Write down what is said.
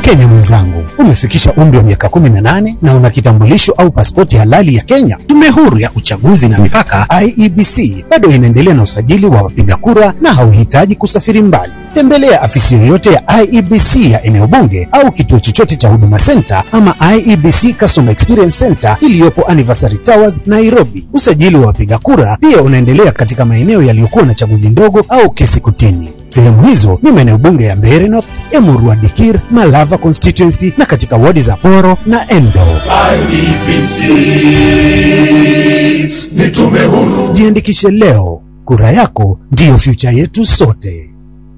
Mkenya mwenzangu, umefikisha umri wa miaka 18 na una kitambulisho au pasipoti halali ya Kenya. Tume Huru ya Uchaguzi na Mipaka IEBC bado inaendelea na usajili wa wapiga kura na hauhitaji kusafiri mbali. Tembelea afisi yoyote ya IEBC ya eneo bunge au kituo chochote cha Huduma Center ama IEBC Customer Experience Center iliyopo Anniversary Towers, Nairobi. Usajili wa wapiga kura pia unaendelea katika maeneo yaliyokuwa na chaguzi ndogo au kesi kotini. Sehemu hizo ni maeneo bunge ya Mbeere North, Emurua Dikir, Malava constituency na katika wadi za Poro na Endo. IEBC ni tume huru. Jiandikishe leo, kura yako ndiyo future yetu sote.